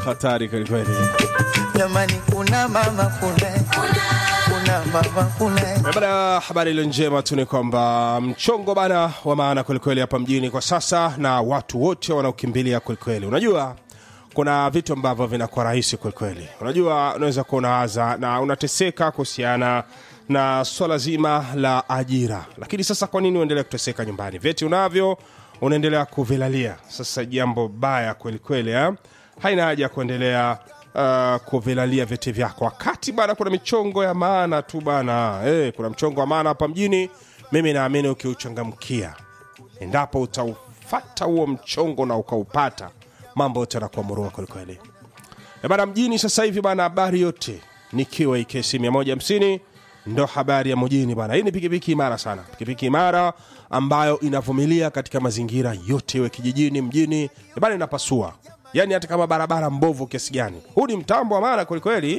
hatari kwelikweli. jamani kuna mama kule kuna mama kule Eh, Bana, habari iliyo njema tu ni kwamba mchongo bana wa maana kwelikweli hapa mjini kwa sasa, na watu wote wanaokimbilia kwelikweli. Unajua kuna vitu ambavyo vinakuwa rahisi kwelikweli. Unajua unaweza kuwa unawaza na unateseka kuhusiana na swala zima la ajira, lakini sasa kwa nini uendelea kuteseka nyumbani? Vyeti unavyo unaendelea kuvilalia. Sasa jambo baya kwelikweli, eh? haina haja ya kuendelea uh, kuvilalia vyeti vyako wakati bana kuna michongo ya maana tu bana eh, kuna mchongo wa maana hapa mjini mimi naamini ukiuchangamkia endapo utaufata huo mchongo na ukaupata mambo yote yanakuwa murua kwelikweli Eh, bana mjini sasa hivi bana habari yote nikiwa ikesi 150 ndo habari ya mjini bana hii ni pikipiki imara sana pikipiki imara ambayo inavumilia katika mazingira yote iwe kijijini mjini Eh, bana inapasua yaani hata kama barabara mbovu kiasi gani huu ni mtambo wa maana kwelikweli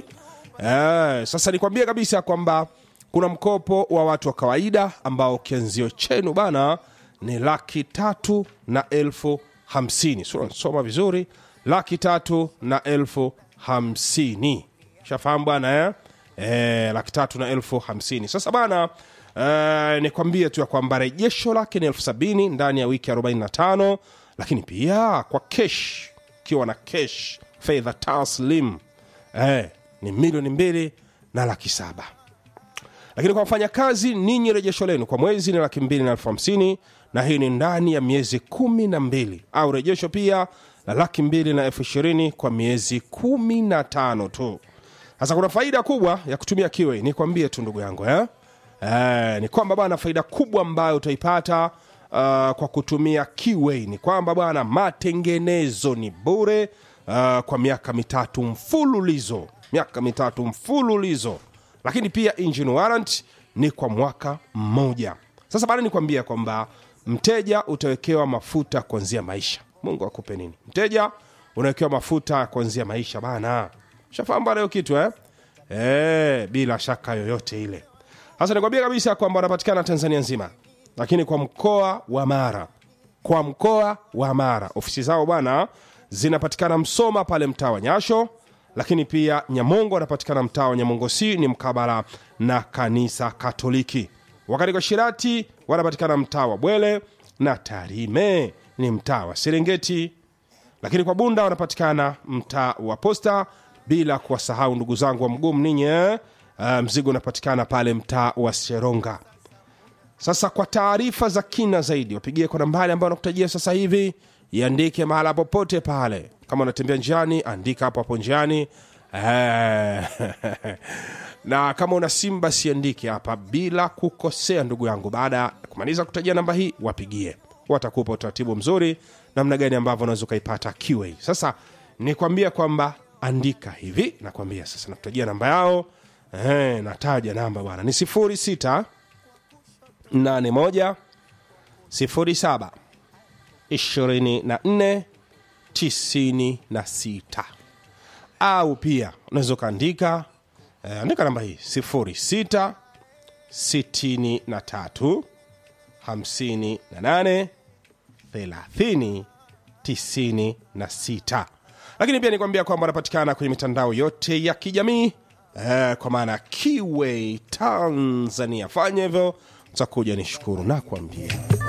eh, sasa nikwambie kabisa kwamba kuna mkopo wa watu wa kawaida ambao kianzio chenu bana ni laki tatu na elfu hamsini Sura soma vizuri laki tatu na elfu hamsini shafahamu bwana eh? Eh, laki tatu na elfu hamsini sasa bana eh, nikwambie tu ya kwamba rejesho lake ni elfu sabini ndani ya wiki 45 lakini pia kwa kesh ukiwa na kesh fedha taslim eh, ni milioni mbili na laki saba lakini kwa wafanyakazi ninyi rejesho lenu kwa mwezi ni laki mbili na elfu hamsini na hii ni ndani ya miezi kumi na mbili au rejesho pia la laki mbili na elfu ishirini kwa miezi kumi na tano tu sasa kuna faida kubwa ya kutumia kiwe nikwambie tu ndugu yangu eh? Eh, ni kwamba bwana faida kubwa ambayo utaipata uh, kwa kutumia kiwe ni kwamba bwana matengenezo ni bure uh, kwa miaka mitatu mfululizo miaka mitatu mfululizo lakini pia engine warrant ni kwa mwaka mmoja sasa bado nikwambia kwamba mteja utawekewa mafuta kuanzia maisha mungu akupe nini mteja unawekewa mafuta kuanzia maisha bana shafahamu bana hiyo kitu eh? E, bila shaka yoyote ile sasa nikwambia kabisa kwamba wanapatikana tanzania nzima lakini kwa mkoa wa mara kwa mkoa wa mara ofisi zao bwana zinapatikana msoma pale mtaa wa nyasho lakini pia nyamongo wanapatikana mtaa wa nyamongo c ni mkabala na kanisa katoliki wakati kwa shirati wanapatikana mtaa wa bwele na tarime ni mtaa wa serengeti lakini kwa bunda wanapatikana mtaa wa posta bila kuwasahau ndugu zangu wa mguu ninyi eh? uh, mzigo unapatikana pale mtaa wa seronga sasa kwa taarifa za kina zaidi wapigie kwa nambari ambayo nakutajia sasa hivi iandike mahala popote pale kama unatembea njiani andika hapo hapo njiani Eh, na kama una simu basi andike hapa bila kukosea ndugu yangu baada ya kumaliza kutajia namba hii wapigie watakupa utaratibu mzuri namna gani ambavyo unaweza ukaipata QA. Sasa nikwambia kwamba andika hivi, nakwambia sasa, nakutajia namba yao eh, nataja namba bwana ni sifuri sita nane moja sifuri saba ishirini na nne tisini na sita au pia unaweza ukaandika eh, andika namba hii sifuri sita sitini na tatu hamsini na nane thelathini tisini na sita lakini pia nikwambia kwamba anapatikana kwenye mitandao yote ya kijamii eh, kwa maana kiwe tanzania fanya hivyo utakuja nishukuru na kuambia